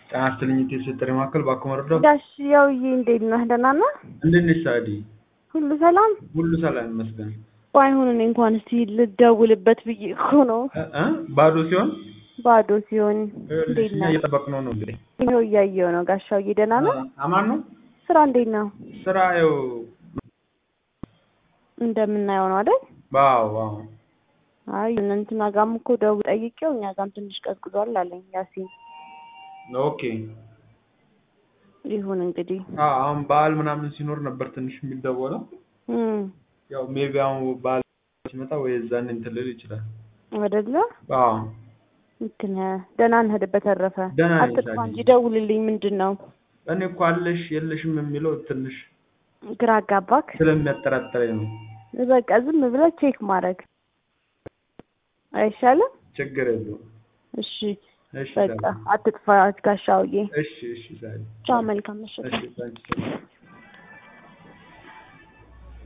ጤና ይስጥልኝ የሴት ማዕከል ባኮ መረዳ ጋሽ ያውዬ እንዴት ነህ? ደህና ነህ? እንዴት ነሽ ሳዲ? ሁሉ ሰላም? ሁሉ ሰላም ይመስገን። ባይሆን እኔ እንኳን እስቲ ልደውልበት ብዬ እኮ ነው። እ እ ባዶ ሲሆን ባዶ ሲሆን ይኸውልሽ እንዴት እኛ ነህ? እየጠበቅነው ነው እንግዲህ ይኸው እያየሁ ነው። ጋሽ ያውዬ ደህና ነህ? አማን ነው ስራ እንዴት ነው? ስራ ያው እንደምናየው ነው አይደል? ዋው ዋው አይ እንትና ጋርም እኮ ደውል ጠይቄው እኛ ጋርም ትንሽ ቀዝቅዟል አለኝ ያሲን። ኦኬ ይሁን እንግዲህ አዎ አሁን በዓል ምናምን ሲኖር ነበር ትንሽ የሚደወለው እም ያው ሜቢ አሁን በዓል ሲመጣ ወይ እዛን እንትን ልል ይችላል አይደለ? አዎ ልክ ነህ። ደህና ነህ? በተረፈ ደህና ነኝ አትጥፋ ሳዲ። እንጂ ደውልልኝ። ምንድን ነው እኔ እኮ አለሽ የለሽም የሚለው ትንሽ ግራ አጋባክ? ስለሚያጠራጥረኝ ነው በቃ ዝም ብለህ ቼክ ማድረግ አይሻልም? ችግር የለውም እሺ እሺ በቃ ሳዲ አትጥፋ ጋሻውዬ። እሺ እሺ ሳዲ ቻው፣ መልካም ምሽት። እሺ ታንኪ